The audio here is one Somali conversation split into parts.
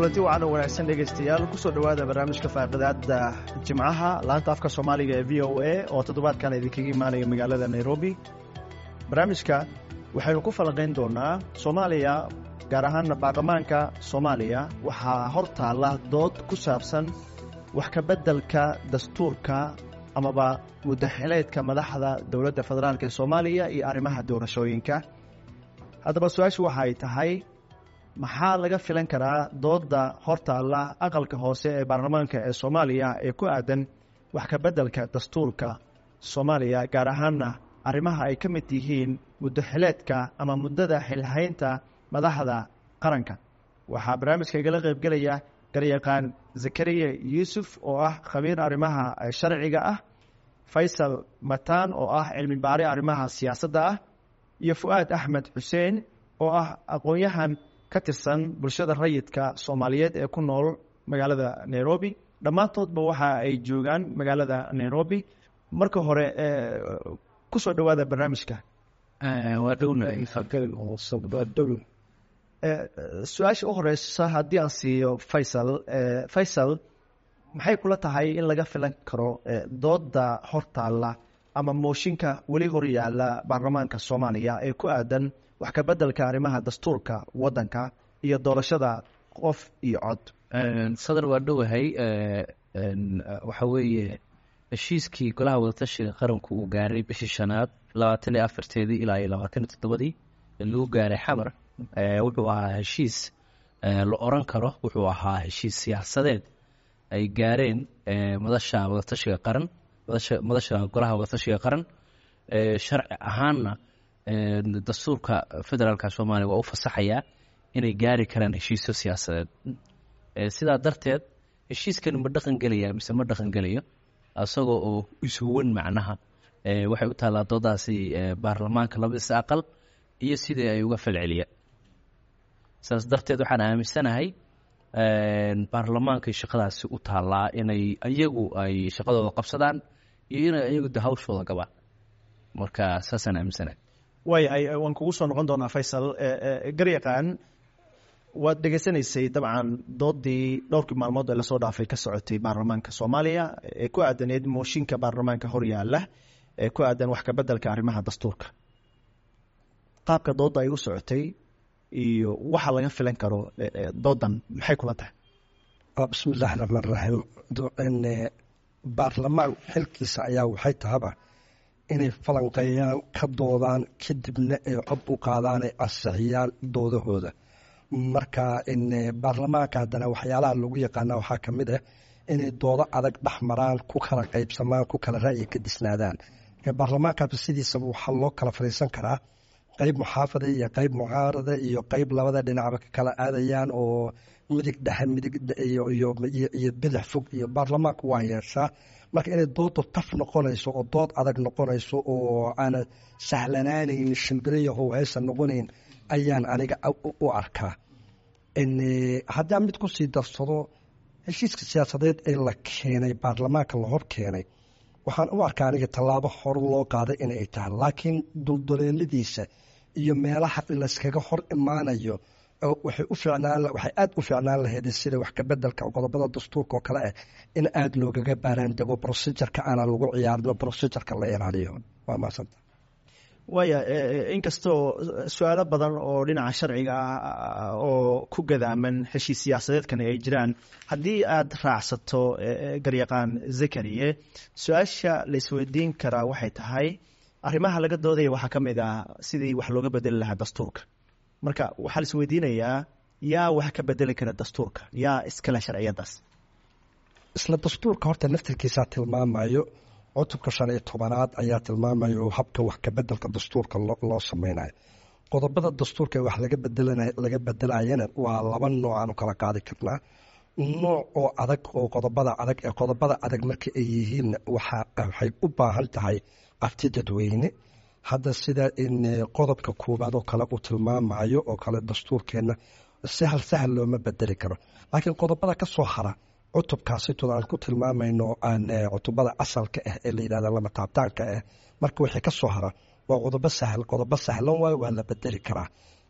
kulanti wacan oo wanaagsan dhegaystayaal kusoo dhowaada barnaamijka faaqidaada jimcaha laanta afka soomaaliga ee v o a oo toddobaadkan idinkaga imaanaya magaalada nairobi barnaamijka waxaynu ku falanqayn doonaa soomaaliya gaar ahaana baarlamaanka soomaaliya waxaa hor taalla dood ku saabsan wax ka beddelka dastuurka amaba muddaxileedka madaxda dowladda federaalk ee soomaaliya iyo arrimaha doorashooyinka haddaba su-aashu waxa ay tahay maxaa laga filan karaa doodda hortaalla aqalka hoose ee baarlamaanka ee soomaaliya ee ku aadan wax ka beddelka dastuurka soomaaliya gaar ahaanna arrimaha ay ka mid yihiin muddaxileedka ama muddada xilhaynta madaxda qaranka waxaa barnaamijka igala qaybgelaya garyaqaan zakariya yuusuf oo ah khabiir arrimaha sharciga ah faysal mataan oo ah cilmi baari arrimaha siyaasadda ah iyo fu'aad axmed xuseen oo ah aqoon-yahan ka tirsan bulshada rayidka soomaaliyeed ee ku nool magaalada nairobi dhammaantoodba waxa ay joogaan magaalada nairobi marka hore kusoo dhowaada barnaamijka su-aasha u horeysa haddii aan siiyo faysal faysal maxay kula tahay in laga filan karo dooda hortaalla ama mooshinka weli hor yaalla baarlamaanka soomaaliya ee ku aadan wax ka beddelka arrimaha dastuurka waddanka iyo doorashada qof iyo cod sadar waa dhowahay waxa weeye heshiiskii golaha wadatashiga qaranku uu gaaray bishii shanaad labaatan iyo afarteedii ilaa iyo labaatan iyo toddobadii lagu gaaray xamar wuxuu ahaa heshiis la oran karo wuxuu ahaa heshiis siyaasadeed ay gaareen madasha wadatashiga qaran madasha golaha wadatashiga qaran sharci ahaanna dastuurka federaalka soomaaliya waa u fasaxayaa inay gaari karaan heshiisyo siyaasadeed sidaa darteed heshiiskani ma dhaqan gelaya mise ma dhaqan gelayo isagoo oo isuwan macnaha waxay u taallaa doodaasi baarlamaanka labadiisa aqal iyo sidii ay uga falceliyaan saas darteed waxaan aaminsanahay baarlamaankay shaqadaasi u taallaa inay iyagu ay shaqadooda qabsadaan iyo inay iyagu de hawshooda gabaan marka saasaan aaminsanahay waayahay waan kugu soo noqon doonaa faysal garyaqaan waad dhegaysanaysay dabcan doodii dhowrkii maalmood ee lasoo dhaafay ka socotay baarlamaanka soomaaliya ee ku aadaneed mooshinka baarlamaanka horyaala ee ku aadan wax ka beddelka arrimaha dastuurka qaabka doodda ay u socotay iyo waxa laga filan karo doodan maxay kula tahay bismi illaahi raxmaan raxiim baarlamaan xilkiisa ayaa waxay tahaba inay falanqeeyaan ka doodaan kadibna ay cod u qaadaan ay ansixiyaan doodahooda marka baarlamaanka haddana waxyaalaha lagu yaqaana waxaa ka mid ah inay doodo adag dhex maraan ku kala qaybsamaan ku kala ra'yi ka disnaadaan baarlamaankaaba sidiisaba waxaa loo kala fadhiisan karaa qayb muxaafada iyo qayb mucaarada iyo qayb labada dhinacba ka kala aadayaan oo midig dhexe midig iyo bidix fog iyo baarlamaanku waa yeeshaa marka inay doodu taf noqonayso oo dood adag noqonayso oo aana sahlanaanayn shimbiriyahow haysan noqonayn ayaan aniga u arkaa haddaa mid kusii darsado heshiiska siyaasadeed ee la keenay baarlamaanka la hor keenay waxaan u arkaa aniga tallaabo hore loo qaaday inay tahay laakiin dulduleeladiisa iyo meelaha layskaga hor imaanayo waxay u ficnaan waxay aada u ficnaan lahayd sida wax ka bedelka qodobada dastuurka oo kale ah in aada loogaga baaraan dego procedureka aana lagu ciyaarno procedureka la ilaaliyo waa maasanta waaya inkastoo su-aalo badan oo dhinaca sharciga ah oo ku gadaaman heshiis siyaasadeedkani ay jiraan haddii aada raacsato garyaqaan zakariye su-aasha laisweydiin karaa waxay tahay arrimaha laga doodaya waxaa ka mid ah sidii wax looga bedeli lahaa dastuurka marka waxaa laisweydiinayaa yaa wax ka bedeli kara dastuurka yaa iskale sharciyadaas isla dastuurka horta naftirkiisaa tilmaamayo cutubka shan iyo tobanaad ayaa tilmaamayo habka wax ka bedelka dastuurka loo sameynayo qodobada dastuurka wax laga bedelayana waa laba nooc aanu kala qaadi karnaa nooc oo adag oo qodobada adag ee qodobada adag marka ay yihiin waxay u baahan tahay afti dadweyne hadda sida in qodobka koowaad oo kale uu tilmaamayo oo kale dastuurkeenna sahal sahal looma bedeli karo laakiin qodobada ka soo hara cutubkaasitooda aan ku tilmaamayno aan cutubada asalka ah ee la yidhahda lama taabtaanka ah marka wixii ka soo hara waa qodobo sahal qodobo sahlan waayo waa la bedeli karaa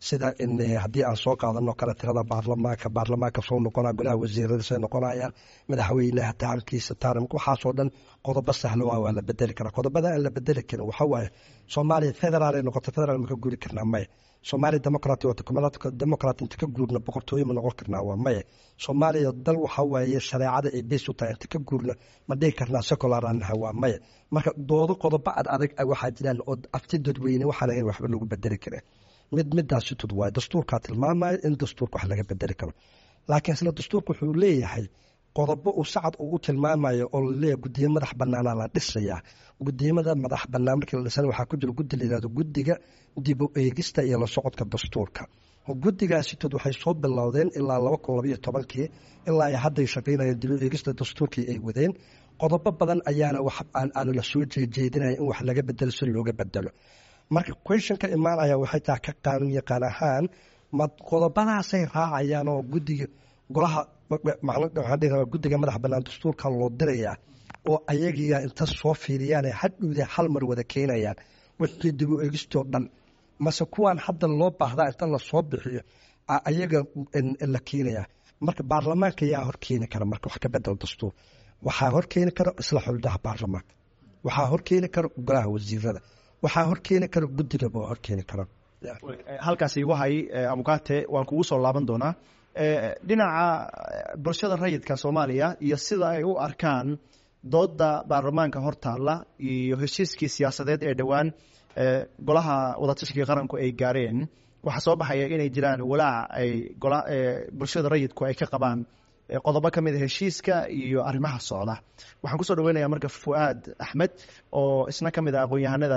sida haddii aan soo qaadano kale tirada baarlamaanka baarlamaanka soo noqonaya golaha wasiiradiisa noqonayaan madaxweynaha taamkiisa taarimka waxaasoo dhan qodobo sahlo waa waa la bedeli karaa qodobada aan la bedeli karin waxa waaye soomaaliya federaal ay noqoto federaal ma ka guuri karnaa maya soomaaliya democrat wata democrat inta ka guurna boqortooyo ma noqon karnaa waa maya soomaaliya dal waxa waaye shareecada ay beys u tahay inta ka guurna ma dhihi karnaa secular aan nahay waa maya marka doodo qodobo ad adag waxaa jiraan oo afti dadweyne waxaan ahayn waxba lagu bedeli karaa mid midaasi tud waayo dastuurkaa tilmaamaya in dastuurka wax laga bedeli karo laakiin isla dastuurka wuxuu leeyahay qodobo uu sacad ugu tilmaamayo oo laleeyahay guddiyo madax banaana la dhisayaa gudiyamada madax banaan markii la dhisana waxaa ku jira guddi la yihahdo guddiga dib u eegista iyo la socodka dastuurka guddigaasi tud waxay soo bilowdeen ilaa laba kun labayo tobankii ilaa ay hadday shaqaynayeen dib u eegista dastuurkii ay wadeen qodobo badan ayaana wax aan la soo jeejeedinaya in wax laga bedelo si looga bedelo marka questionka imaanaya waxay tahay ka qaanuun yaqaan ahaan ma qodobadaasay raacayaan oo guddiga golaha guddiga madax banaan dastuurka loo dirayaa oo ayagiya inta soo fiiriyaan hadhowda hal mar wada keenayaan wixii dib u eegistoo dhan mase kuwaan hadda loo baahdaa inta lasoo bixiyo ayaga la keenaya marka baarlamaanka yaa horkeeni kara marka wax ka bedel dastuur waxaa horkeeni kara isla xuldaha baarlamaanka waxaa horkeeni kara golaha wasiirada waxaa horkeeni kara guddigaba waa horkeeni kara halkaas igu hay abukaate waan kugu soo laaban doonaa dhinaca bulshada rayidka soomaaliya iyo sida ay u arkaan dooda baarlamaanka hortaalla iyo heshiiskii siyaasadeed ee dhowaan golaha wadatashiga qaranku ay gaareen waxaa soo baxaya inay jiraan walaac ay bulshada rayidku ay ka qabaan qodobo ka mid a heshiiska iyo arrimaha socda waxaan kusoo dhaweynaya marka fuaad axmed oo isna ka mid ah aqoon-yahanada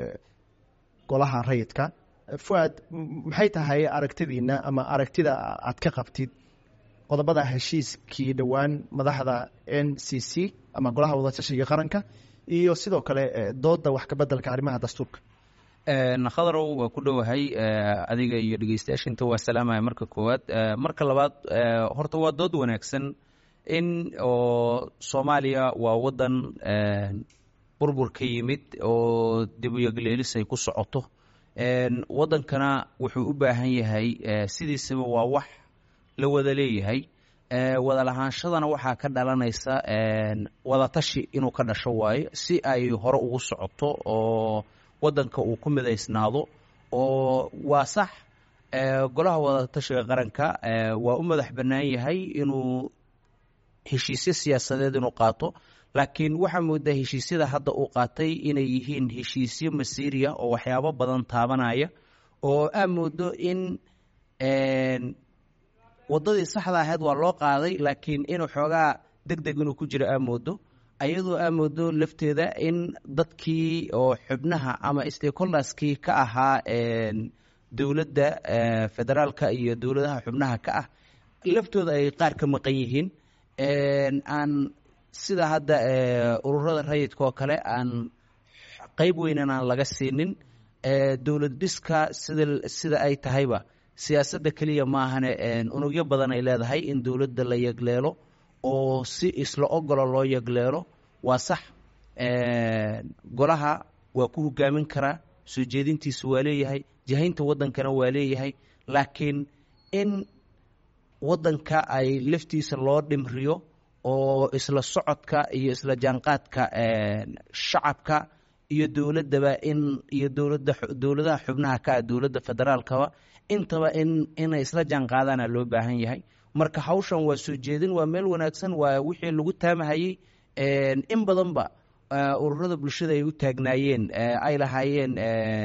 golaha rayidka fuaad maxay tahay aragtidiina ama aragtida aad ka qabtid qodobada heshiiskii dhowaan madaxda n c c ama golaha wadatashiga qaranka iyo sidoo kale dooda wax kabedelka arrimaha dastuurka khadarow waa ku dhowahay adiga iyo dhegeystayaasha inta waa salaamaya marka koowaad marka labaad horta waa dood wanaagsan in oo soomaaliya waa wadan burbur ka yimid oo dibuyagleelis ay ku socoto wadankana wuxuu u baahan yahay sidiisaba waa wax la wada leeyahay wada lahaanshadana waxaa ka dhalanaysa wadatashi inuu ka dhasho waayo si ay hore ugu socoto oo wadanka uu ku midaysnaado oo waa sax golaha wadatashiga qaranka waa u madax bannaan yahay inuu heshiisyo siyaasadeed inuu qaato laakiin waxaa moodaa heshiisyada hadda uu qaatay inay yihiin heshiisyo masiiriya oo waxyaabo badan taabanaya oo aa moodo in waddadii saxda ahayd waa loo qaaday laakiin inuu xoogaa deg deg inuu ku jiro aa moodo ayadoo aa moodo lafteeda in dadkii oo xubnaha ama stakeholderskii ka ahaa dowladda federaalka iyo dowladaha xubnaha ka ah laftooda ay qaar ka maqan yihiin aan sida hadda ururada rayidka oo kale aan qeyb weynan aan laga siinin dowlad dhiska sida sida ay tahayba siyaasadda keliya maahane unugyo badan ay leedahay in dowladda la yegleelo oo si isla ogolo loo yegleelo waa sax golaha waa ku hogaamin karaa soo jeedintiisa waa leeyahay jahaynta waddankana waa leeyahay laakiin in waddanka ay laftiisa loo dhimriyo oo isla socodka iyo isla jaanqaadka shacabka iyo dowladdaba in iyo dowladda dowladaha xubnaha ka ah dowladda federaalkaba intaba in inay isla jaanqaadaana loo baahan yahay marka hawshan waa soo jeedin waa meel wanaagsan waa wixii lagu taamahayey in badanba ururada bulshada ay u taagnaayeen ay lahaayeen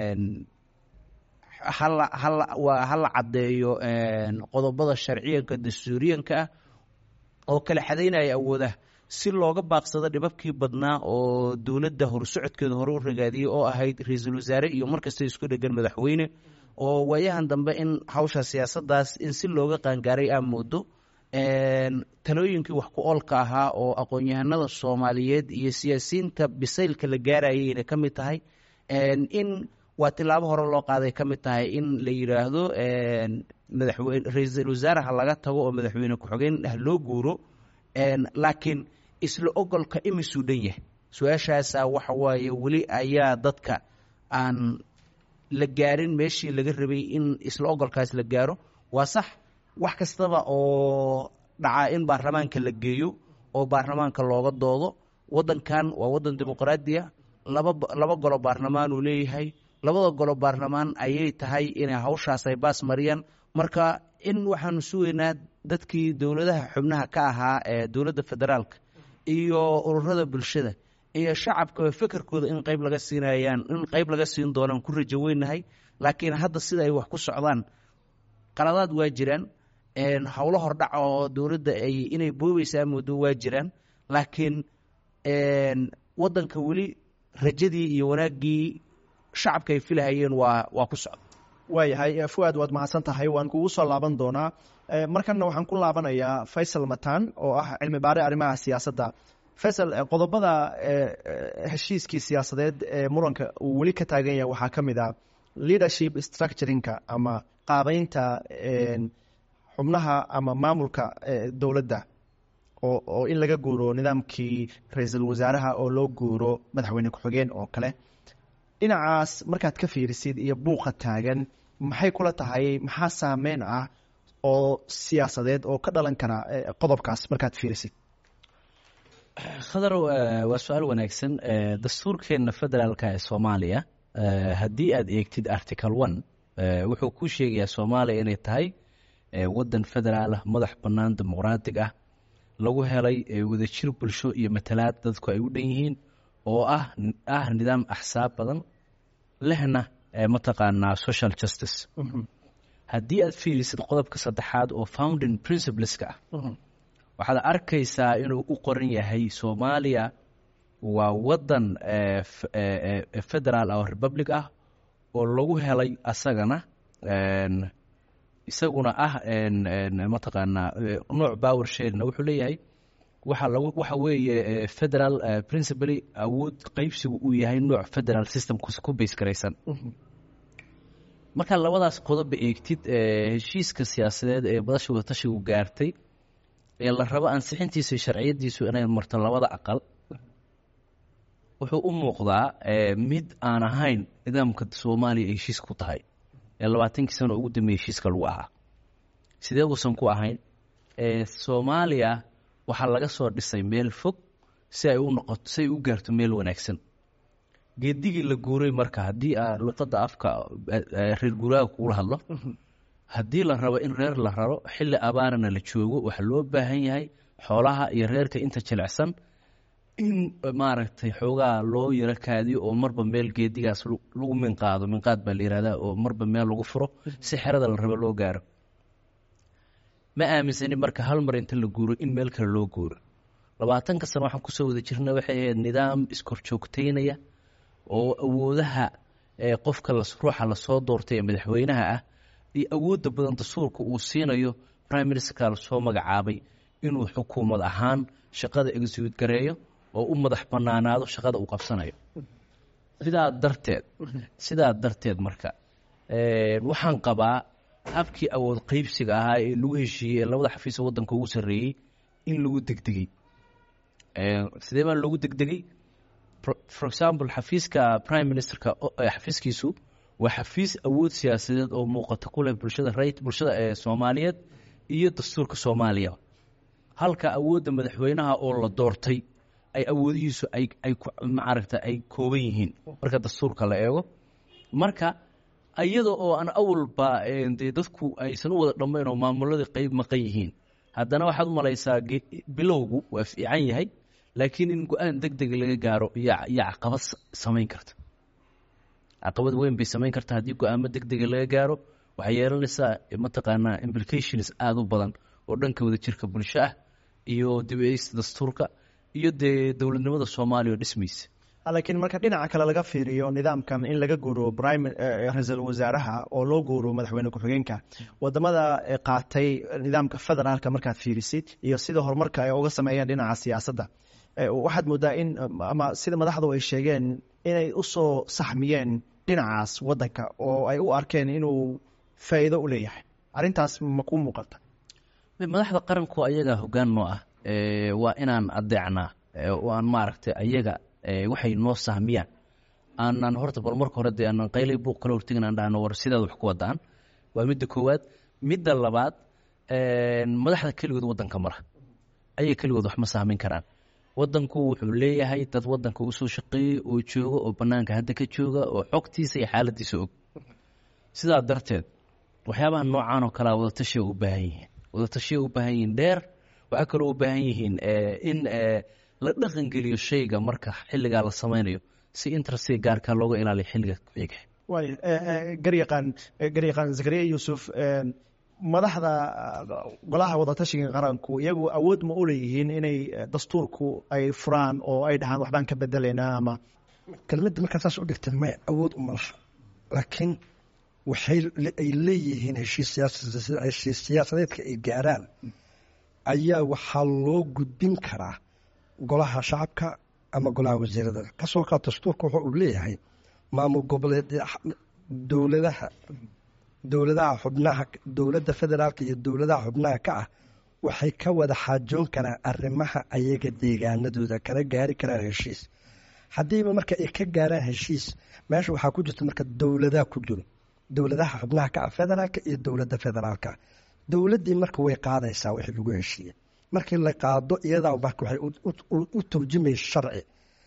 hala hala waa hala caddeeyo qodobada sharciyanka dastuuriyanka ah oo kala xadaynaya awoodaha si looga baaqsado dhibabkii badnaa oo dowladda horsocodkeeda hore u ragaadiyey oo ahayd ra-iisul wasaare iyo markasta isku dhegan madaxweyne oo waayahan dambe in hawsha siyaasaddaas in si looga qaangaaray aa moodo talooyinkii wax ku oolka ahaa oo aqoon-yahanada soomaaliyeed iyo siyaasiyiinta bisaylka la gaarayayna ka mid tahay in waa tilaabo hore loo qaaday ka mid tahay in la yidhaahdo madaxweyne ra-iisul wasaaraha laga tago oo madaxweyne ku-xigeen ah loo guuro laakiin isla ogolka imisuu dhan yahay su-aashaasa waxa waaye weli ayaa dadka aan la gaarin meeshii laga rabay in isla ogolkaas la gaaro waa sax wax kastaba oo dhacaa in baarlamaanka la geeyo oo baarlamaanka looga doodo waddankan waa waddan dimuqraadiya laba laba golo baarlamaan uu leeyahay labada golo baarlamaan ayay tahay inay hawshaas ay baas mariyaan marka in waxaanu sugaynaa dadkii dowladaha xubnaha ka ahaa ee dowladda federaalka iyo ururada bulshada iyo shacabka fekerkooda in qayb laga siinayaan in qayb laga siin doonaan ku rajo weynahay laakiin hadda sida ay wax ku socdaan qaladaad waa jiraan howlo hordhac oo dowladda ay inay boobaysaa muddo waa jiraan laakiin waddanka weli rajadii iyo wanaaggii shacabka ay filahayeen waa waa ku socda waayahay fuaad waad mahadsan tahay waan kugu soo laaban doonaa markanna waxaan ku laabanayaa faysal matan oo ah cilmi baare arrimaha siyaasadda faysal qodobada heshiiskii siyaasadeed ee muranka uu weli ka taagan yahay waxaa ka mid ah leadership structuringka ama qaabeynta xubnaha ama maamulka dowladda oo oo in laga guuro nidaamkii ra-iisul wasaaraha oo loo guuro madaxweyne ku-xigeen oo kale dhinacaas markaad ka fiirisid iyo buuqa taagan maxay kula tahay maxaa saameyn ah oo siyaasadeed oo ka dhalan kara qodobkaas markaad fiirisid khadarow waa su-aal wanaagsan dastuurkeenna federaalka ee soomaaliya haddii aad eegtid article one wuxuu ku sheegayaa soomaaliya inay tahay waddan federaalah madax bannaan dimuqraatig ah lagu helay wadajir bulsho iyo matalaad dadku ay u dhan yihiin oo ah ah nidaam axsaab badan lehna mataqaanaa social justice haddii aad fiirisid qodobka saddexaad oo founding principleska ah waxaad arkaysaa inuu u qoran yahay soomaaliya waa waddan federaal oo republic ah oo lagu helay asagana isaguna ah mataqaanaa nooc power sharina wuxuu leeyahay waxa lagu waxa weeye federal principally awood qeybsigu uu yahay nooc federal system ku base garaysan markaa labadaas qodoba eegtid heshiiska siyaasadeed ee badasha wadatashigu gaartay ee la rabo ansixintiisa iyo sharciyadiisu inay marto labada aqal wuxuu u muuqdaa mid aan ahayn nidaamka soomaaliya ay heshiis ku tahay ee labaatankii sano ugu dambeeyey heshiiska lagu ahaa sidee uusan ku ahayn soomaaliya waxaa laga soo dhisay meel fog si ay u noqoto si ay u gaarto meel wanaagsan geedigii la guuray marka haddii aa luqadda afka reer guuraaga kugula hadlo haddii la rabo in reer la raro xilli abaarana la joogo waxaa loo baahan yahay xoolaha iyo reerka inta jilicsan in maaragtay xoogaa loo yaro kaadiyo oo marba meel geedigaas lagu minqaado minqaad baa la yihahdaa oo marba meel lagu furo si xerada la rabo loo gaaro ma aaminsani marka hal mar inta la guuro in meel kale loo guuro labaatanka sano waxaan kusoo wada jirna waxay ahayd nidaam iskorjoogteynaya oo awoodaha qofka ruuxa lasoo doortay ee madaxweynaha ah iyo awoodda badan dastuurka uu siinayo prime ministerka lasoo magacaabay inuu xukuumad ahaan shaqada execute gareeyo oo u madax banaanaado shaqada uu qabsanayo sidaa darteed sidaa darteed marka waxaan qabaa habkii awood qeybsiga ahaa ee lagu heshiiyey ee labada xafiisa waddanka ugu sarreeyey in lagu degdegay sidee baa loogu degdegay for example xafiiska prime ministerka xafiiskiisu waa xafiis awood siyaasadeed oo muuqata ku leh bulshada ray bulshada ee soomaaliyeed iyo dastuurka soomaaliya halka awoodda madaxweynaha oo la doortay ay awoodihiisu ay ay maaragta ay kooban yihiin marka dastuurka la eego marka iyada oo aan awalba dee dadku aysan u wada dhammayn oo maamuladii qeyb maqan yihiin haddana waxaad u malaysaa bilowgu waa fiican yahay laakiin in go-aan deg deg laga gaaro yaa yaa caqabad samayn karta caqabad weyn bay samayn karta haddii go-aamo deg dega laga gaaro waxay yeelanaysaa mataqaanaa implications aada u badan oo dhanka wada jirka bulsho ah iyo dibeysta dastuurka iyo dee dowladnimada soomaaliya oo dhismaysa laakiin marka dhinaca kale laga fiiriyo nidaamkan in laga guuro prime ra-iisul wasaaraha oo loo guuro madaxweyne ku-xigeenka wadamada qaatay nidaamka federaalka markaad fiirisid iyo sida horumarka ay uga sameeyeen dhinaca siyaasadda waxaad moodaa in ama sida madaxdu ay sheegeen inay usoo saxmiyeen dhinacaas waddanka oo ay u arkeen inuu faa'iido u leeyahay arrintaas ma ku muuqata madaxda qaranku ayaga hoggaan noo ah waa inaan adeecnaa oo aan maaragtay ayaga waxay noo sahmiyaan aanan horta bal marka hore dee aanan qaylay buuq kala hortegin aan dhahno war sidaad wax ku wadaan waa midda koowaad midda labaad madaxda keligood waddanka mara ayay keligood wax ma saamin karaan waddanku wuxuu leeyahay dad waddanka usoo shaqeeyey oo jooga oo bannaanka hadda ka jooga oo xogtiisa iyo xaaladiisa og sidaa darteed waxyaabaha noocaan oo kalea wadatashiya u baahan yihiin wadatashiya u baahan yihiin dheer waxaa kaloo u baahan yihiin in la dhaqangeliyo shayga marka xilligaa la samaynayo si interestiga gaarkaa looga ilaaliyo xilliga ku-xiga waay garyaqaan garyaqaan zakariya yuusuf madaxda golaha wadatashiga qaranku iyagu awood ma u leeyihiin inay dastuurku ay furaan oo ay dhahaan waxbaan ka bedelaynaa ama kelmadda markaa saas u dhigtay maya awood uma laha laakiin waxay ay leeyihiin heshiis siyaasa heshiis siyaasadeedka ay gaaraan ayaa waxaa loo gudbin karaa golaha shacabka ama golaha wasiirada kasoo kaa dastuurka wuxuu uu leeyahay maamul goboleed dowladaha dowladaha xubnaha dowladda federaalka iyo dowladaha xubnaha ka ah waxay ka wada xaajoon karaan arrimaha ayaga deegaanadooda kana gaari karaan heshiis haddiiba marka ay ka gaaraan heshiis meesha waxaa ku jirta marka dowladaha ku jiro dowladaha xubnaha ka ah federaalka iyo dowladda federaalka dowladdii marka way qaadaysaa wixii lagu heshiiyey markii la qaado iyadaa marka waxay u turjumaysa sharci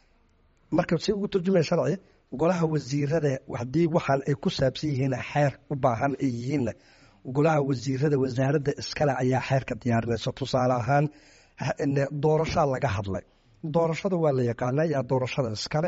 marka si ugu turjumaya sharci golaha wasiirada haddii waxaan ay ku saabsan yihiin xeer u baahan ay yihiinna golaha wasiirada wasaaradda iskale ayaa xeerka diyaarinaysa tusaale ahaan doorashaa laga hadlay doorashada waa la yaqaana yaa doorashada iskale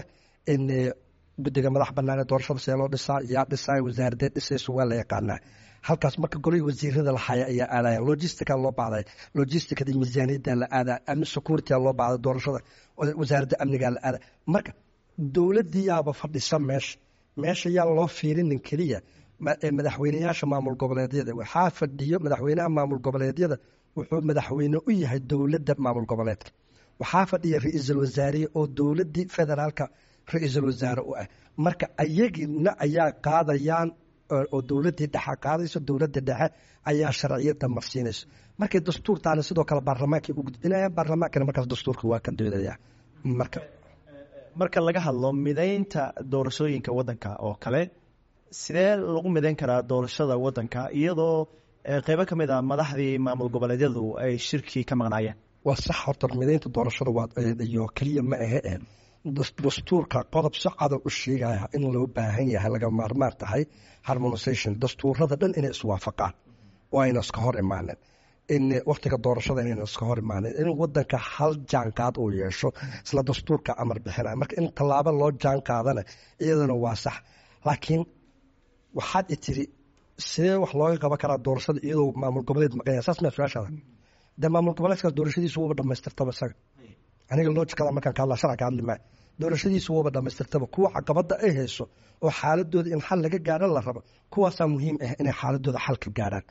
guddiga madax banaanee doorashada see loo dhisaa yaa dhisaa wasaaradeed dhisaysa waa la yaqaanaa halkaas marka golihii wasiirada la haya ayaa aadaya logistica loo baaday logisticada miisaaniyadda la aadaa amni security loo baaday doorashada wasaaradda amniga la aada marka dowladdii yaaba fadhisa meesha meesha yaa loo fiirinin keliya madaxweyneyaasha maamul goboleedyada waxaa fadhiyo madaxweynaha maamul goboleedyada wuxuu madaxweyne u yahay dowladda maamul goboleedka waxaa fadhiya ra-iisul wasaariye oo dowladdii federaalka ra-iisul wasaare u ah marka ayagina ayaa qaadayaan oo dowladdii dhexe qaadayso dowladda dhexe ayaa sharciyadda marsiinayso markay dastuurtaana sidoo kale baarlamaankay u gudbinayaan baarlamaankana markaas dastuurka waa ka doodaya marka marka laga hadlo midaynta doorashooyinka waddanka oo kale sidee lagu midayn karaa doorashada waddanka iyadoo qeybo ka mid a madaxdii maamul goboleedyadu ay shirkii ka maqnaayeen waa sax horta midaynta doorashada iyo keliya ma ahe dastuurka qodob si cada u sheegaya in loo baahan yahay laga maarmaan tahay harmonisation dastuurada dhan inay iswaafaqaan oo ayna iska hor imaanin in waktiga doorashada inayna iska hor imaanin in wadanka hal jaanqaad uu yeesho isla dastuurka amar bixinaya marka in tallaabo loo jaanqaadana iyadana waa sax laakiin waxaad i tiri sidee wax looga qaban karaa doorashada iyadoo maamul goboleed maqanya saas maa su-aashaada dee maamul goboleedkaas doorashadiisu wuuba dhamaystirtaba isaga aniga loojikada markaan ka hadlaa sharca ka hadli maayo doorashadiisu wuuba dhamaystirtaba kuwa caqabada ay hayso oo xaaladooda in xal laga gaaro la rabo kuwaasaa muhiim ah inay xaaladooda xal ka gaaraan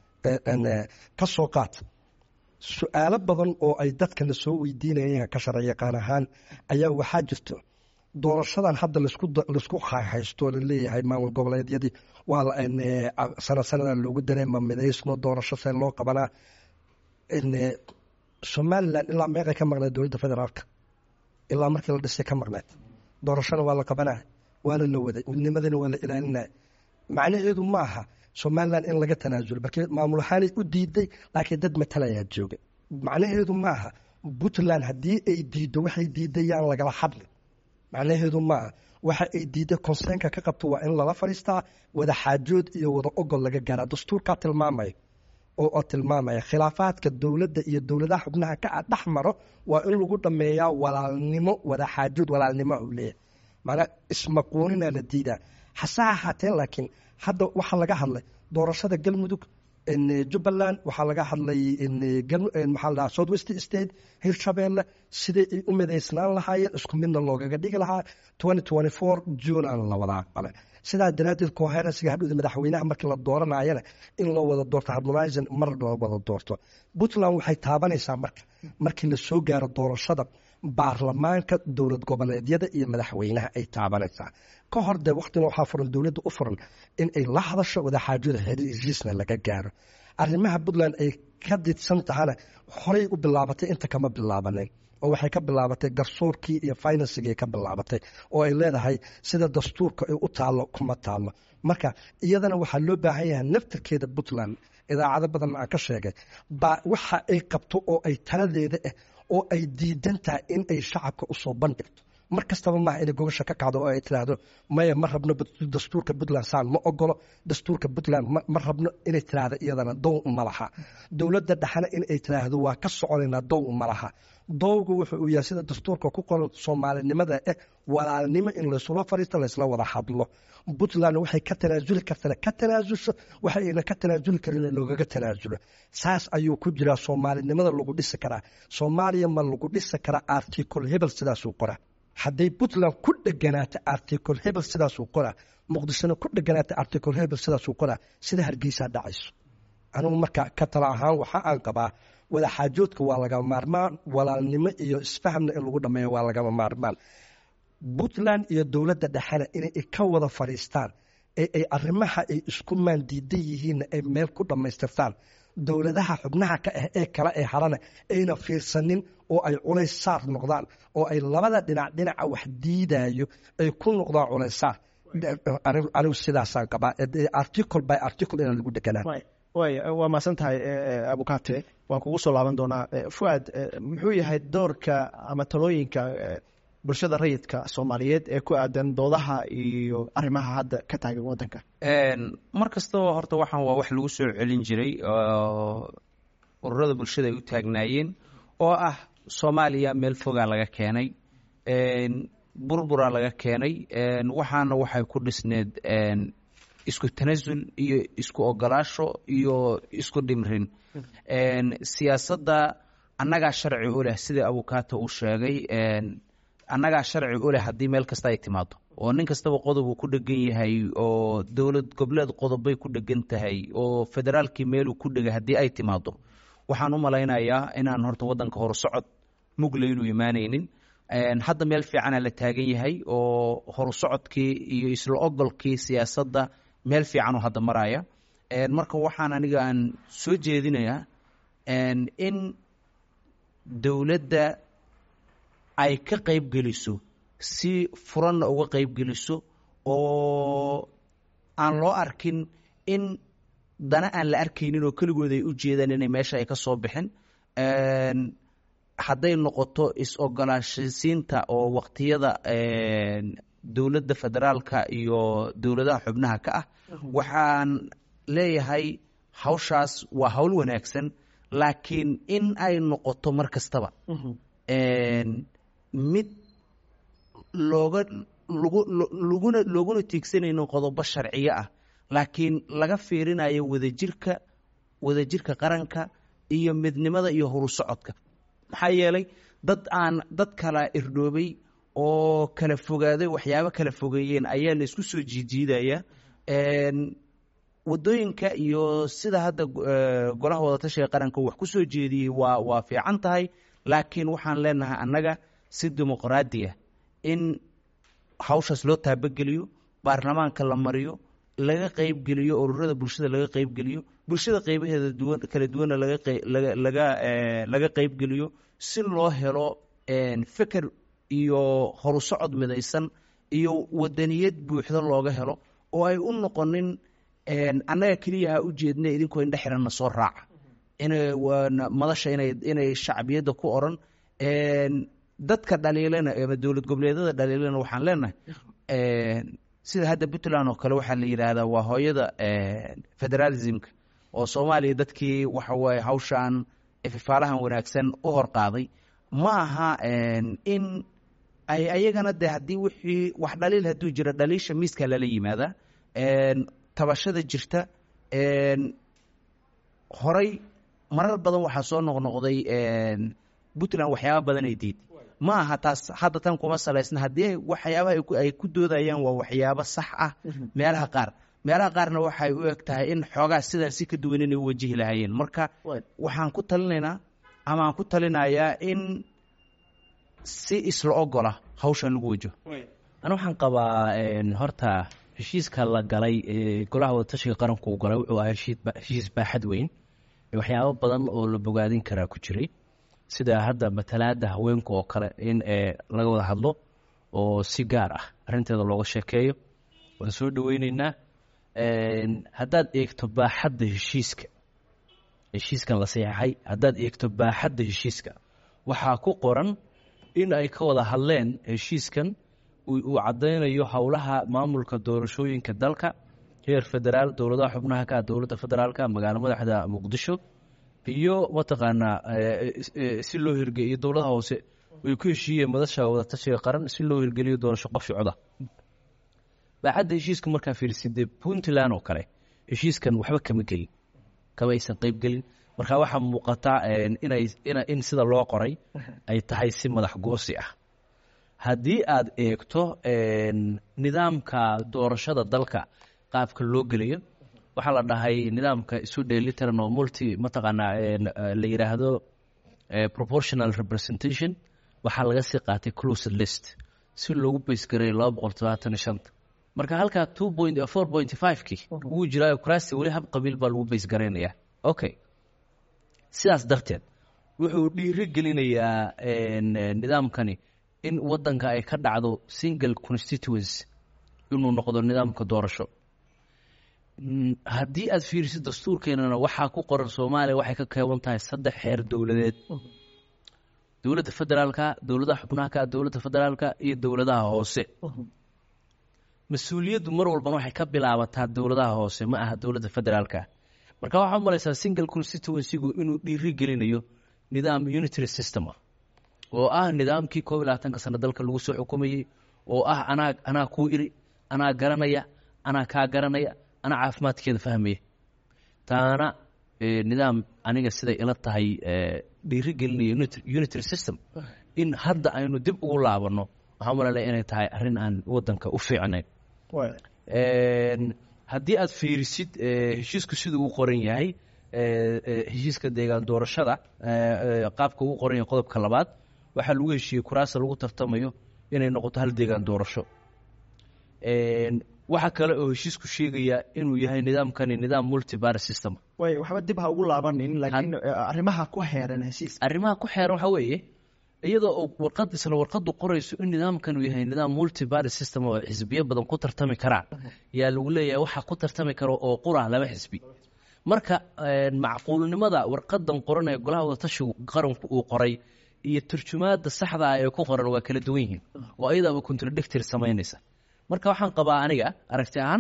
ka soo qaat su-aalo badan oo ay dadka la soo weydiinayeen ka sharci yaqaan ahaan ayaa waxaa jirto doorashadan hadda laisku haysto laleeyahay maamul goboleedyadii waa sana sanada loogu dareema midaysno doorasho see loo qabanaa somalilan ilaa meeqay ka maqneed dowladda federaalka ilaa markii la dhisay ka maqneed doorashona waa la qabanaa waana la waday midnimadana waa la ilaalinaya macnaheedu ma aha somalilan in laga tanaasulo markii maamul ahaanay u diiday laakiin dad matalayaa jooga macnaheedu ma aha puntland haddii ay diiddo waxay diidayaan lagala hadlin macnaheedu maaha waxa ay diidda konseenka ka qabto waa in lala fadhiistaa wada xaajood iyo wada ogol laga gaaraa dastuurkaa tilmaamaya oo tilmaamaya khilaafaadka dowladda iyo dowladaha xubnaha ka dhex maro waa in lagu dhameeyaa walaalnimo wada xaajood walaalnimo u leeyahay maanaa ismaquunina la diidaa hase ahaatee laakiin hadda waxaa laga hadlay doorashada galmudug jubbaland waxaa laga hadlay maxaa la south west state hirshabeelle siday ay u midaysnaan lahaayeen isku midna loogaga dhigi lahaa twenty twenty four june aan la wada aqbalay sidaa daraaddeed coherensiga hadhowda madaxweynaha markii la dooranayana in loo wada doorto harmonizing mar loo wada doorto puntland waxay taabanaysaa marka markii la soo gaaro doorashada baarlamaanka dowlad goboleedyada iyo madaxweynaha ay taabanaysaa ka hor dee waktina waxaa furan dowladda u furan in ay la hadasho wadaxaajada heshiisna laga gaaro arrimaha puntland ay ka didsan tahana horey u bilaabatay inta kama bilaabanin oo waxay ka bilaabatay garsoorkii iyo finansigii ka bilaabatay oo ay leedahay sida dastuurka ay u taallo kuma taallo marka iyadana waxaa loo baahan yahay naftarkeeda puntland idaacado badan aan ka sheegay baa waxa ay qabto oo ay taladeeda ah oo ay diidan tahay in ay shacabka usoo bandhigto mar kastaba maaha inay gogosha ka kacdo oo ay tiraahdo maya ma rabno dastuurka puntland saan ma ogolo dastuurka puntland ma rabno inay tiraahdo iyadana dow ma laha dowladda dhexena in ay tiraahdo waa ka soconaynaa dow ma laha dowgu wuxuu uu yahay sida dastuurka ku qoran soomaalinimada eh walaalnimo in laysula fariisto laysla wada hadlo puntland waxay ka tanaasuli kartana ka tanaasulso waxayna ka tanaasuli karin loogaga tanaasulo saas ayuu ku jiraa soomaalinimada lagu dhisi karaa soomaaliya ma lagu dhisi karaa articol hebel sidaasuu qoraa hadday puntland ku dheganaato articol hebel sidaasuu qoraa muqdishona ku dheganaato articol hebel sidaasuu qoraa sida hargeysaa dhacayso anugu marka ka tala ahaan waxa aan qabaa wadaxaajoodka waa lagama maarmaan walaalnimo iyo isfahamna in lagu dhameeyo waa lagama maarmaan puntland iyo dowladda dhexena inay ka wada fadhiistaan ee ay arrimaha ay isku maandiidan yihiinna ay meel ku dhammaystirtaan dowladaha xubnaha ka ah ee kale ee harana ayna fiirsanin oo ay culays saar noqdaan oo ay labada dhinac dhinaca wax diidayo ay ku noqdaan culays saar anigu sidaasaan qabaa article by article inaan lagu deganaa way waa mahadsan tahay abukate waan kugu soo laaban doonaa fuad muxuu yahay doorka ama talooyinka bulshada rayidka soomaaliyeed ee ku aadan doodaha iyo arrimaha hadda ka taagan waddanka mar kastaba horta waxaan waa wax lagu soo celin jiray oo ururada bulshada ay u taagnaayeen oo ah soomaaliya meel fogaa laga keenay burburaa laga keenay waxaana waxay ku dhisneed isku tanasul iyo isku ogolaasho iyo isku dhimrin siyaasadda annagaa sharci u leh sida abukaata uu sheegay annagaa sharci u leh haddii meel kasta ay timaado oo nin kastaba qodob uu ku dhegan yahay oo dowlad goboleed qodobbay ku dhegan tahay oo federaalkii meeluu ku dhegay haddii ay timaado waxaan u malaynayaa inaan horta waddanka horusocod mugla inuu imaanaynin hadda meel fiicana la taagan yahay oo horusocodkii iyo isla ogolkii siyaasadda meel fiicanoo hadda maraya marka waxaan aniga aan soo jeedinayaa in dowladda ay ka qayb geliso si furanna uga qayb geliso oo aan loo arkin in dana aan la arkaynin oo keligood ay u jeedaan inay meesha ay ka soo bixin hadday noqoto is-ogolaashisiinta oo waqtiyada dowladda federaalka iyo dowladaha xubnaha ka ah waxaan leeyahay hawshaas waa hawl wanaagsan laakiin in ay noqoto mar kastaba mid looga lagu laguna looguna tiigsanayno qodobo sharciyo ah laakiin laga fiirinayo wadajirka wadajirka qaranka iyo midnimada iyo horusocodka maxaa yeelay dad aan dad kala irdhoobay oo kala fogaaday waxyaabo kala fogeeyeen ayaa la isku soo jiijiidaya wadooyinka iyo sida hadda golaha wadatashiga qaranka wax ku soo jeediyey waa waa fiican tahay laakiin waxaan leenahay annaga si dimuqraadi ah in hawshaas loo taabageliyo baarlamaanka la mariyo laga qeybgeliyo ururada bulshada laga qeybgeliyo bulshada qeybaheeda duwan kala duwanna laga laga laga qeybgeliyo si loo helo feker iyo horusocod midaysan iyo wadaniyad buuxda looga helo oo ay u noqonin annaga keliya ha u jeedna idinkoo indhe xiranna soo raaca inay madasha inay inay shacbiyadda ku oran dadka dhaliilana ama dowlad goboleedyada dhaliilana waxaan leenahay sida hadda puntland oo kale waxaa la yidhaahdaa waa hooyada federalismka oo soomaaliya dadkii waxa waaye hawshan ififaalahan wanaagsan u horqaaday ma aha in ay ayagana de haddii wixii wax dhaliil hadduu jira dhaliisha miiska lala yimaada tabashada jirta horay marar badan waxaa soo noqnoqday puntland waxyaaba badan ay diiday ma aha taas hadda tan kuma salaysna haddii waxyaabaha ay ku doodayaan waa waxyaabo sax ah meelaha qaar meelaha qaarna waxay u eg tahay in xoogaa sidan si ka duwan inay u wajihi lahaayeen marka waxaan ku talinaynaa ama aan ku talinayaa in si isla ogola hawshan lagu wajaho ana waxaan qabaa horta heshiiska la galay golaha wadatashiga qaranku uu galay wuxuu ahaa heshiis baaxad weyn waxyaabo badan oo la bogaadin karaa ku jiray sida hadda matalaada haweenka oo kale in laga wada hadlo oo si gaar ah arrinteeda looga sheekeeyo waan soo dhaweyneynaa haddaad eegto baaxadda heshiiska heshiiskan la saxeixay haddaad eegto baaxadda heshiiska waxaa ku qoran in ay ka wada hadleen heshiiskan uu caddaynayo howlaha maamulka doorashooyinka dalka heer federaal dowladaha xubnaha ka ah dowladda federaalka magaalo madaxda muqdisho iyo mataqaanaa si loo hirgeliyo dowladaha hoose ay ku heshiiyeen madasha wadatashiga qaran si loo hirgeliyo doorasho qof coda baaxadda heshiiska markaa fiirsidee puntland oo kale heshiiskan waxba kama gelin kama aysan qeyb gelin marka waxaa muuqataa inay in sida loo qoray ay tahay si madax goosi ah haddii aad eegto nidaamka doorashada dalka qaabka loo gelayo waxaa la dhahay nidaamka isu dheelitiran oo multi mataqaanaa la yidhaahdo proportional representation waxaa laga sii qaatay closed list si loogu baysgareeyo laba boqol todobaatan iyo shanta marka halkaa two point four point five-kii wuu jiraayo kuraasti weli hab qabiil baa lagu baysgareynayaa okay sidaas darteed wuxuu dhiiri gelinayaa nidaamkani in wadanka ay ka dhacdo single constituency inuu noqdo nidaamka doorasho haddii aad fiirisid dastuurkeenana waxaa ku qoran soomaaliya waxay ka kooban tahay saddex xeer dowladeed dowladda federaalka dowladaha xubnaha dowladda federaalka iyo dowladaha hoose mas-uuliyaddu mar walbana waxay ka bilaabataa dowladaha hoose ma aha dowladda federaalka marka waxaa umalaysaa single constituencygu inuu dhiiri gelinayo nidaam unitary system ah oo ah nidaamkii koob iyo labaatanka sano dalka lagu soo xukumayey oo ah anaa anaa kuu iri anaa garanaya anaa kaa garanaya anaa caafimaadkeeda fahmaya taana nidaam aniga siday ila tahay dhiiri gelinaya unitary system in hadda aynu dib ugu laabanno waxaa malalaya inay tahay arrin aan wadanka u fiicnayn haddii aad fiirisid heshiisku siduu u qoran yahay heshiiska deegaan doorashada qaabka uu qoran yahay qodobka labaad waxaa lagu heshiiyey kuraasa lagu tartamayo inay noqoto hal deegaan doorasho waxaa kale oo heshiisku sheegaya inuu yahay nidaamkani nidaam multibar system way waxba dib ha ugu laabanin laakiin arrimaha ku xeeran heshiis arrimaha ku xeeran waxaa weeye iyadoo warqad isla warqadu qorayso in nidaamkan uu yahay nidaam multibar system oo xisbiyo badan ku tartami karaan yaa lagu leeyahay waxaa ku tartami karo oo qura laba xisbi marka macquulnimada warqadan qoran ee golaha wadatashigu qaranku uu qoray iyo turjumaada saxda ah ee ku qoran waa kala duwan yihiin oo ayadaaba contradictory samaynaysa marka waxaan qabaa aniga aragti ahaan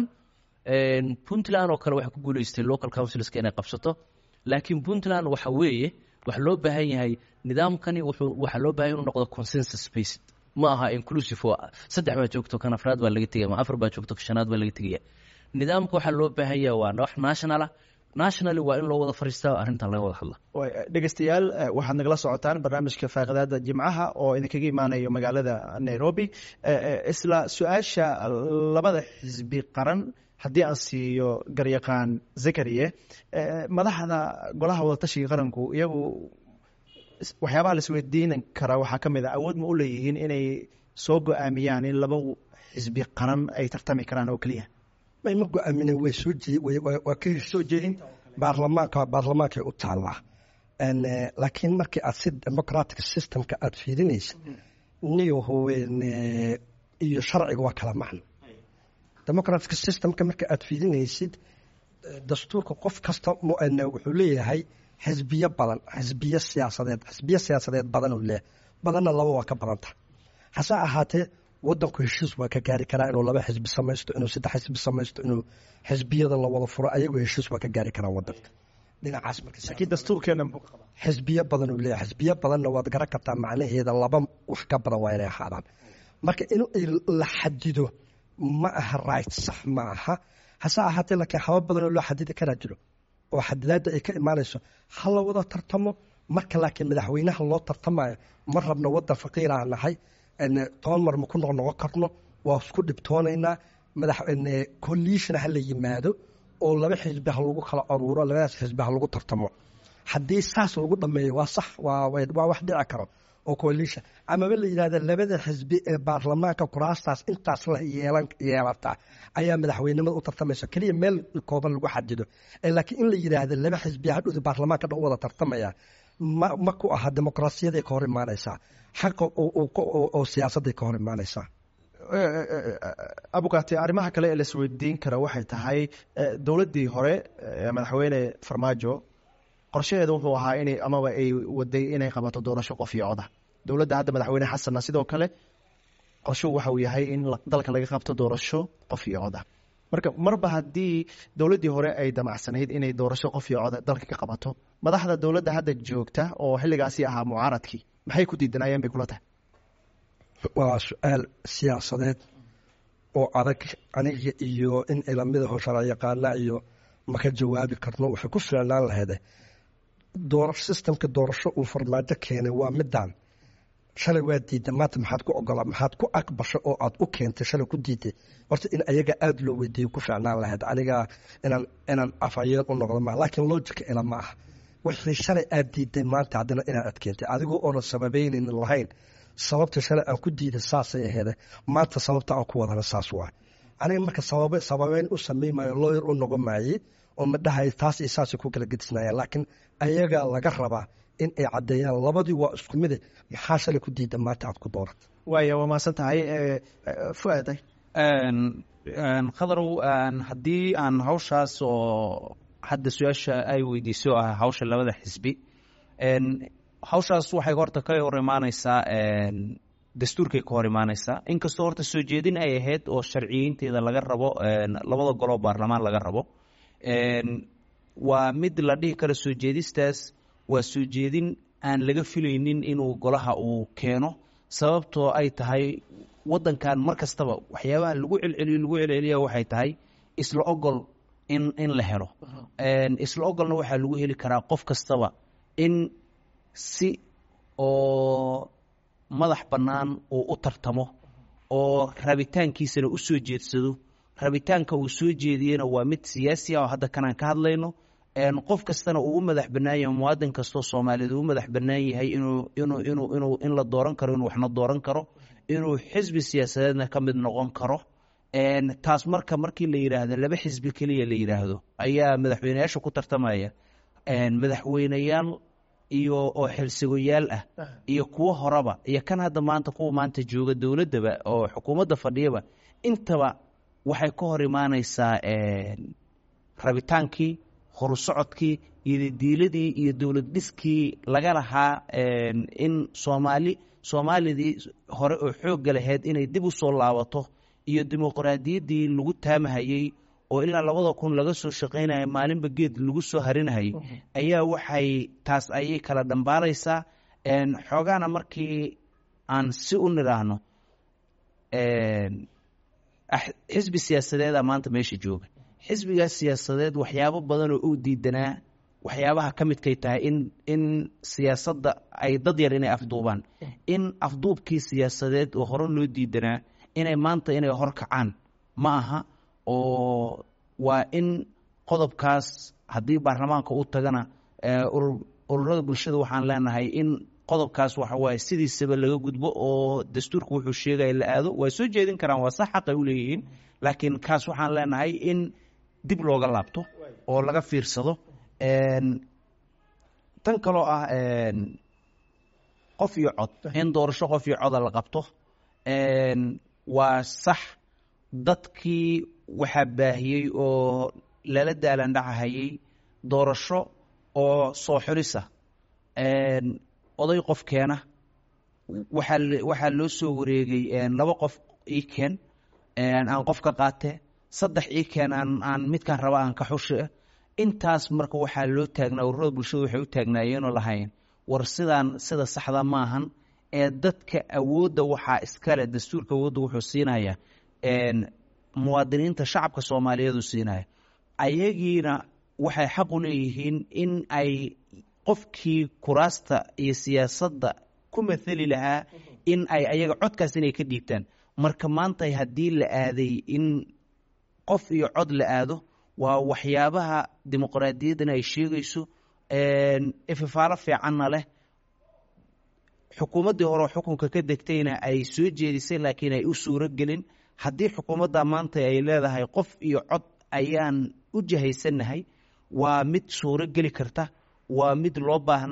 puntland oo kale waxay ku guuleystay local councilska inay qabsato laakiin puntland waxa weeye waxa loo baahan yahay nidaamkani wuxuu waxaa loo baahan inuu noqdo consensus based ma aha inclusive oo saddex baa joogto kan afraad baa laga tegaya ma afar baa joogto kan shanaad baa laga tegaya nidaamka waxaa loo baahan yahay waa wax national ah nationally waa in loo wada fariistaa arrintan laga wada hadla dhegeystayaal waxaad nagala socotaan barnaamijka faaqidaada jimcaha oo idinkaga imaanayo magaalada nairobi isla su-aasha labada xisbi qaran haddii aan siiyo garyaqaan zakariye madaxda golaha wadatashiga qaranku iyagu waxyaabaha laisweydiinan karaa waxaa ka mid a awood ma u leeyihiin inay soo go-aamiyaan in laba xisbi qaran ay tartami karaan oo keliya may ma go-aamine way soo waa ka soo jeedin baarlamaanka baarlamaankay u taallaa laakiin markii aad si democratic systemka aada fiirinaysid niyahowen iyo sharciga waa kala macno democratic systemka marka aada fiirinaysid dastuurka qof kasta wuxuu leeyahay xisbiyo badan xisbiyo siyaasadeed xisbiyo siyaasadeed badanuu leeyahay badanna laba waa ka badanta hase ahaatee wadanku heshiis waa ka gaari karaa inuu laba xisbi samaysto inuu saddex xisbi samaysto inuu xisbiyada la wada furo ayagoo heshiis waa ka gaari karaa wadanka dhinacaas laakiin dastuurkeena xisbiyo badan uu leeyahay xisbiyo badanna waad garan kartaa macnaheeda laba wax ka badan waa inay ahaadaan marka in la xadido ma aha right sax ma aha hase ahaatee laakiin haba badanoo loo xadidi karaa jiro oo xadidaadda ay ka imaanayso ha la wada tartamo marka laakiin madaxweynaha loo tartamayo ma rabno wadan faqiiraa nahay toban mar ma ku noqnoqon karno waa isku dhibtoonaynaa madax coalition ha la yimaado oo laba xisbi ha lagu kala aruuro labadaas xisbi ha lagu tartamo haddii saas lagu dhameeyo waa sax waa wax dhici karo oo coalition amaba la yidhahda labada xisbi ee baarlamaanka kuraastaas intaas la yeelan yeelataa ayaa madaxweynimada u tartamaysa keliya meel kooban lagu xadido laakiin in la yidhaahda laba xisbi hadhowda baarlamaanka dhan u wada tartamaya ma ma ku aha dimuqraasiyaday ka hor imaanaysaa xaqa oo siyaasadday ka hor imaanaysaa abukate arrimaha kale ee laisweydiin kara waxay tahay dowladdii hore madaxweyne farmaajo qorshaheeda wuxuu ahaa inay amaba ay waday inay qabato doorasho qof iyo coda dowladda hadda madaxweyne xasanna sidoo kale qorshuhu waxa uu yahay in dalka laga qabto doorasho qof iyo coda marka marba haddii dowladdii hore ay damacsanayd inay doorasho qof iyo coda dalka ka qabato madaxda dowladda hadda joogta oo xilligaasi ahaa mucaaradkii maxay ku diidanayeen bay kula tahay waa su-aal siyaasadeed oo adag aniga iyo in ilamida hoshara yaqaana iyo maka jawaabi karno waxay ku fiicnaan lahayde sistamka doorasho uu farmaajo keenay waa midaan shalay waa diida maanta maxaad ku ogola maxaad ku aqbashay oo aad u keentay shalay ku diiday horta in ayaga aada loo weydiiyo ku fiicnaan lahayd aniga inaan inaan afhayeen u noqdo ma laakiin logica ila ma aha wixii shalay aad diiday maanta haddana inaad adkeentay adigoo oonan sababaynin lahayn sababta shalay aan ku diiday saasay aheede maanta sababta aan ku wadana saas waa aniga marka sabab sababeyn u sameymayo looyar u noqon maayey oo ma dhahay taas iyo saasay ku kala gedisnayaan laakiin ayagaa laga rabaa in ay caddeeyaan labadii waa isku mide maxaa shalay ku diida maanta aad ku dooratay waaya waa mahadsan tahay fuaaday khadarow haddii aan hawshaas oo hadda su-aasha ay weydiiso ah hawsha labada xisbi hawshaas waxay horta ka hor imaaneysaa dastuurkay ka hor imaaneysaa inkastoo horta soo jeedin ay ahayd oo sharciyeynteeda laga rabo labada goloo baarlamaan laga rabo waa mid la dhihi karo soo jeedistaas waa soo jeedin aan laga filaynin inuu golaha uu keeno sababtoo ay tahay wadankan mar kastaba waxyaabaha lagu celceliyo lagu celceliya waxay tahay isla ogol in in la helo isla ogolna waxaa lagu heli karaa qof kastaba in si oo madax bannaan uu u tartamo oo rabitaankiisana u soo jeedsado rabitaanka uu soo jeediyena waa mid siyaasi ah oo hadda kanaan ka hadlayno qof kastana uu u madax bannaan yahay muwaadin kastoo soomaaliyeed uu u madax bannaan yahay inuu inuu inuu inuu in la dooran karo inuu waxna dooran karo inuu xisbi siyaasadeedna ka mid noqon karo taas marka markii la yidhaahdo laba xisbi keliya la yidhaahdo ayaa madaxweyneyaasha ku tartamaya madaxweyneyaal iyo oo xilsigoyaal ah iyo kuwo horeba iyo kan hadda maanta kuwa maanta jooga dowladdaba oo xukuumadda fadhiyaba intaba waxay ka hor imaaneysaa rabitaankii horusocodkii iyo diiladii iyo dowlad dhiskii laga lahaa in soomaali soomaalidii hore oo xoogga lahayd inay dib u soo laabato iyo dimuqraadiyaddii lagu taamahayey oo ilaa labada kun laga soo shaqaynaya maalinba geed lagu soo harinahayay ayaa waxay taas ayay kala dhambaalaysaa xoogaana markii aan si u nidhaahno xisbi siyaasadeeda maanta meesha jooga xisbigaas siyaasadeed waxyaabo badan oo uu diidanaa waxyaabaha ka midkay tahay in in siyaasadda ay dad yar inay afduubaan in afduubkii siyaasadeed oo hore loo diidanaa inay maanta inay horkacaan ma aha oo waa in qodobkaas haddii baarlamaanka u tagana ururada bulshada waxaan leenahay in qodobkaas waxa waaye sidiisaba laga gudbo oo dastuurka wuxuu sheegaya la aado waa soo jeedin karaan waa sax xaqay u leeyihiin laakiin kaas waxaan leenahay in dib looga laabto oo laga fiirsado tan kaloo ah qof iyo cod in doorasho qof iyo coda la qabto waa sax dadkii waxaa baahiyey oo lala daalandhacahayey doorasho oo soo xulisa oday qof keena waxaa waxaa loo soo wareegay laba qof ii keen aan qof ka qaate saddex ii keen aan aan midkaan raba aan ka xushe intaas marka waxaa loo taagnaa ururada bulshada waxay u taagnaayeenoo lahayn war sidaan sida saxda maahan ee dadka awoodda waxaa iskale dastuurka awoodda wuxuu siinaya muwaadiniinta shacabka soomaaliyeed uu siinaya ayagiina waxay xaq u leeyihiin in ay qofkii kuraasta iyo siyaasadda ku mathali lahaa in ay ayaga codkaas inay ka dhiibtaan marka maanta haddii la aaday in qof iyo cod la aado waa waxyaabaha dimuqraadiyaddana ay sheegayso ififaalo fiicanna leh xukuumaddii hore xukunka ka degtayna ay soo jeedisay laakiin ay u suuro gelin haddii xukuumadda maanta ay leedahay qof iyo cod ayaan u jahaysannahay waa mid suuro geli karta waa mid loo baahnaa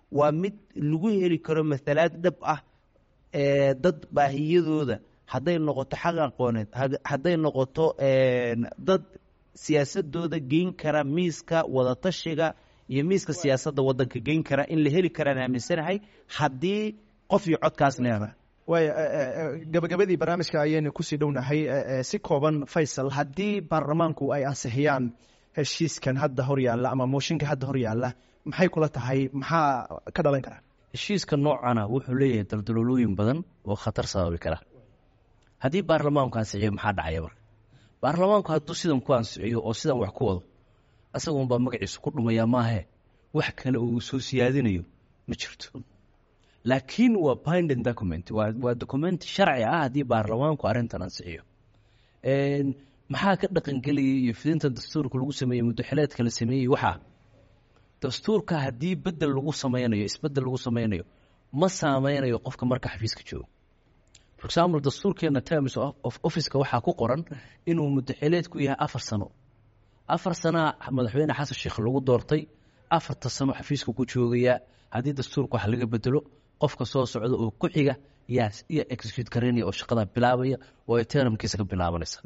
waa mid lagu heli karo mathalaad dhab ah ee dad baahiyadooda hadday noqoto xaq aqooneed had- hadday noqoto een, dad siyaasadooda geyn kara miiska wadatashiga iyo miiska siyaasadda waddanka geyn kara in la heli karaan aaminsanahay haddii qof iyo codkaas leedahay waaya gabagabadii barnaamijka ayaynu kusii dhownahay eh, eh, si kooban faysal haddii baarlamaanku ay ansixiyaan heshiiskan hadda hor yaalla ama mooshinka hadda hor yaalla maxay kula tahay maxaa ka dhalan kara heshiiska noocana wuxuu leeyahay daldaloolooyin badan oo khatar sababi kara haddii baarlamaanku ansixiyo maxaa dhacaya marka baarlamaanku hadduu sidan ku ansixiyo oo sidan wax ku wado isagunbaa magaciisu ku dhumayaa maahe wax kale oo uu soo siyaadinayo ma jirto laakiin waa binding document waa waa document sharci ah haddii baarlamaanku arrintan ansixiyo Een, maxaa ka dhaqangelayay iyo fidinta dastuurka lagu sameeyey muddaxileedka la sameeyey waxaa dastuurka haddii bedel lagu sameynayo isbedel lagu sameynayo ma saameynayo qofka marka xafiiska joogo for example dastuurkeena terms of of officeka waxaa ku qoran inuu muddaxileedku yahay afar sano afar sanaa madaxweyne xasan sheekh lagu doortay afarta sano xafiiska ku joogayaa haddii dastuurka wax laga bedelo qofka soo socda oo ku xiga yaa iyo execute garaynaya oo shaqada bilaabaya oo ay termkiisa ka bilaabanaysa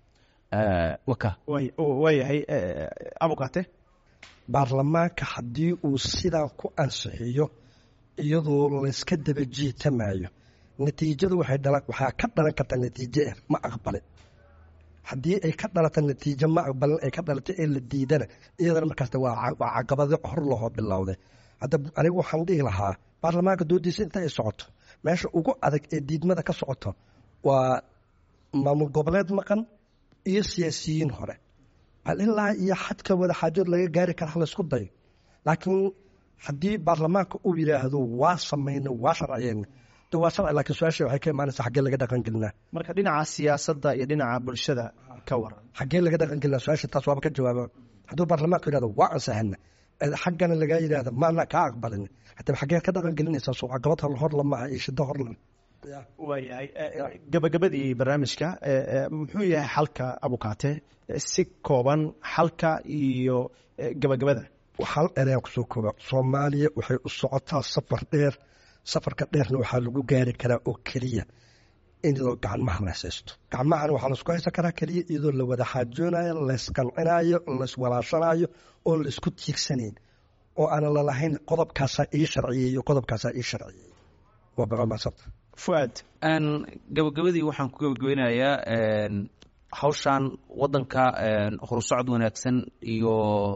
Eh, waka Way- waayahay eh, abukate baarlamaanka haddii uu sidaa ku ansixiyo iyadoo layska daba jiitamayo natiijadu waxay dhala waxaa ka dhalan kartaa natiijo ah ma aqbalin haddii ay ka dhalata natiijo ma aqbalin ay ka dhalato ee la diidana iyadana markaasta waa ca- waa caqabado hor lahoo bilowday hadda anigu waxaan dhihi lahaa baarlamaanka doodiisa inta ay socoto meesha ugu adag ee diidmada ka socoto waa maamul goboleed maqan iyo siyaasiyiin hore bal ilaa iyo xadka wadaxaajood laga gaari kara ha laysku dayo laakiin haddii baarlamaanka uu yidhaahdo waa samayna waa sharciyeyna de waa sharci laakiin su-aasha waxay ka imaanaysa xaggee laga dhaqangelinaa marka dhinaca siyaasadda iyo dhinaca bulshada ka waran xaggee laga dhaqangelinaa su-aasha taas waaba ka jawaaba hadduu baarlamaanku yidhahdo waa ansahana xaggana lagaa yidhahdo maana kaa aqbalin haddaba xaggee ka dhaqangelinaysaa soo caqabad hor hor lama aha iyo shiddo hor lama waayahay eh, eh, gabagabadii barnaamijka eh, eh, muxuu yahay xalka abukate Eh, si kooban xalka iyo eh, gabagabada hal ereyaan kusoo kooba soomaaliya waxay u socotaa safar dheer safarka dheerna waxaa lagu gaari karaa oo keliya iyadoo gacmaha la haysto gacmahana waxaa laisku haysan karaa keliya iyadoo la wada xaajoonayo laysqancinayo layswalaashanayo oo laisku tiigsanayn oo aanan lalahayn qodobkaasaa ii sharciyey iyo qodobkaasaa ii sharciyey waa baqamaasabta fuaad Een, gabagabadii waxaan ku gabagabeynayaa een, hawshan waddanka een, horusocod wanaagsan iyo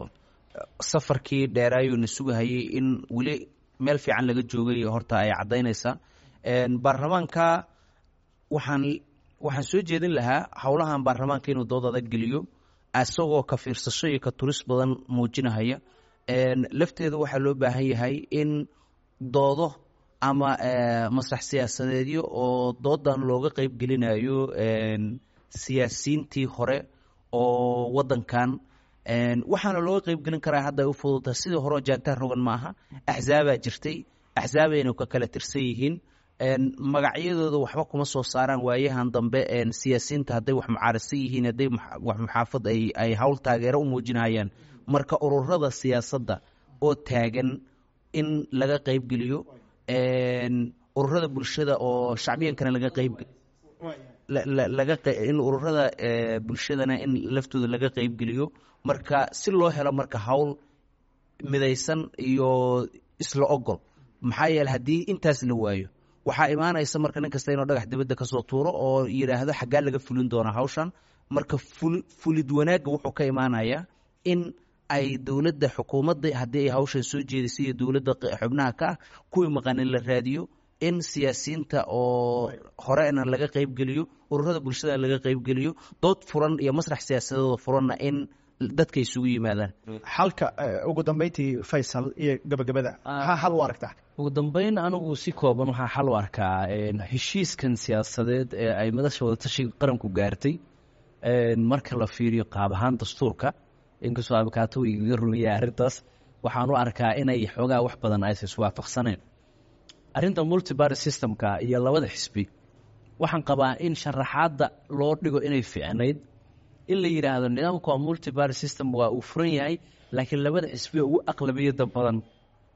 safarkii dheeraayuuna sugahayay in weli meel fiican laga joogay horta ay caddaynaysaa Een, baarlamaanka waxaan waxaan soo jeedin lahaa howlahan baarlamaanka inuu dood adag geliyo isagoo ka fiirsasho iyo ka turis badan muujinahaya Een, lafteeda waxaa loo baahan yahay in doodo ama eh, masrax siyaasadeedyo oo doodan looga qeyb gelinayo een, siyaasiyiintii hore oo waddankan een, waxaana looga qeyb gelin karaa hadda ay u fududahay sidii hore oo jaantaan rogan ma aha axzaabaa jirtay axzaabayna ka kala tirsan yihiin een, magacyadooda waxba kuma soo saaraan waayahan dambe een, siyaasiyiinta hadday wax mucaarisa yihiin hadday mux- wax muxaafad ay ay hawl taageero u muujinayaan marka ururada siyaasadda oo taagan in laga qeyb geliyo een, ururada bulshada oo shacbiyankana laga qeyb la- la- laga qe- in ururada eh, bulshadana in laftooda laga qeyb geliyo marka si loo helo marka hawl midaysan iyo isla ogol maxaa yeele haddii intaas la waayo waxaa imaanaysa marka nin kasta inuu dhagax dibadda kasoo tuuro oo yidhaahdo xaggaa laga fulin doonaa hawshan marka ful fulid wanaagga wuxuu ka imaanayaa in ay dowladda xukuumadda haddii ay hawshan soo jeedisay iyo dowladda q- xubnaha ka ah kuwii maqanin la raadiyo in siyaasiyiinta oo horena laga qeyb geliyo ururada bulshada laga qeyb geliyo dood furan iyo masrax siyaasadooda furanna in dadka isugu yimaadaan xalka eh, ugu dambeyntii faysal iyo gabagabada maxaa xal u aragtaa ugu dambeyn anigu si kooban waxaa xal u arkaa een, heshiiskan siyaasadeed ee ay madasha wadatashiga qaranku gaartay een, marka la fiiriyo qaab ahaan dastuurka inkastoo abikaato igaga rumiyay arrintaas waxaan u arkaa inay xoogaa wax badan aysa iswaafaqsaneen arrinta multiparty systemka iyo labada xisbi waxaan qabaa in sharaxaadda loo dhigo inay fiicnayd in la yidhaahdo nidaamka waa multiparty system waa uu furan yahay laakiin labada xisbi ugu aqlabiyada badan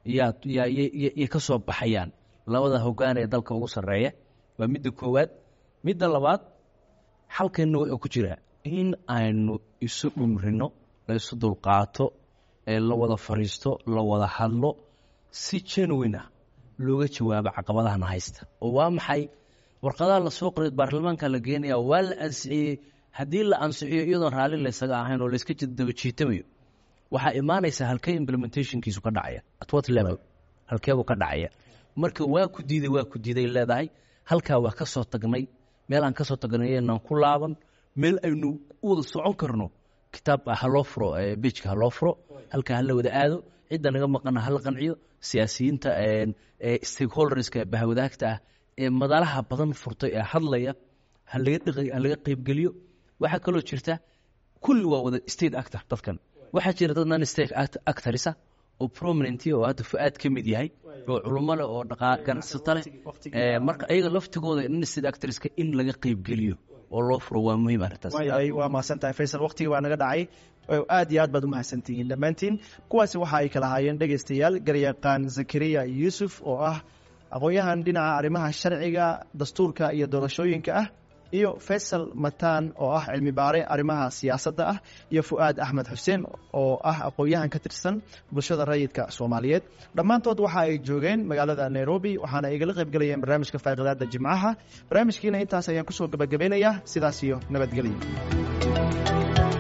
yaa yaa yay ka soo baxayaan labada hoggaan ee dalka ugu sarreeya waa midda koowaad midda labaad xalkeenna wuxuu ku jiraa in aynu isu dhumrino la isu dulqaato ee la wada fadhiisto la wada hadlo si genuine ah looga jawaabo caqabadahana haysta oo waa maxay warqadaha lasoo qoray baarlamaanka la geenaya waa la ansixiyey haddii la ansixiyo iyadoon raalli laysaga ahayn oo layska daba jiitamayo waxaa imaanaysa halkee implementationkiisu ka dhacaya at what level halkeebuu ka dhacaya marka waa ku diiday waa ku diiday leedahay halkaa waa ka soo tagnay meel aan ka soo tagnay inaan ku laaban meel aynu u wada socon karno kitaab haloo furo bijka haloo furo halkaa hala wada aado cidda naga maqana hala qanciyo siyaasiyiinta stakeholderska bahwadaagta ah ee madalaha badan furtay ee hadlaya halaga qeybgeliyo waxaa kaloo jirta kulli waa wada state actor dadkan waxaa jira dad non state actorisa oo prominent oo hadda fu-aad ka mid yahay oo culummo leh oo dhaqaa ganacsato leh marka ayaga laftigooda non state actorska in laga qeybgeliyo oo loo furo waa muhiim arrintaas waa mahadsan tahay faysal waqtigii baa naga dhacay aad iyo aad baad u mahadsantihiin dhammaantiin kuwaasi waxa ay kala haayeen dhegaystayaal garyaqaan zakariya yuusuf oo ah aqoon-yahan dhinaca arrimaha sharciga dastuurka iyo doorashooyinka ah iyo faysal mataan oo ah cilmi baare arrimaha siyaasadda ah iyo fu'aad axmed xuseen oo ah aqoon-yahan ka tirsan bulshada rayidka soomaaliyeed dhammaantood waxa ay joogeen magaalada nairobi waxaana igala qayb galayeen barnaamijka faaqidaada jimcaha barnaamijkiina intaas ayaan kusoo gabagabeynayaa sidaas iyo nabadgelyo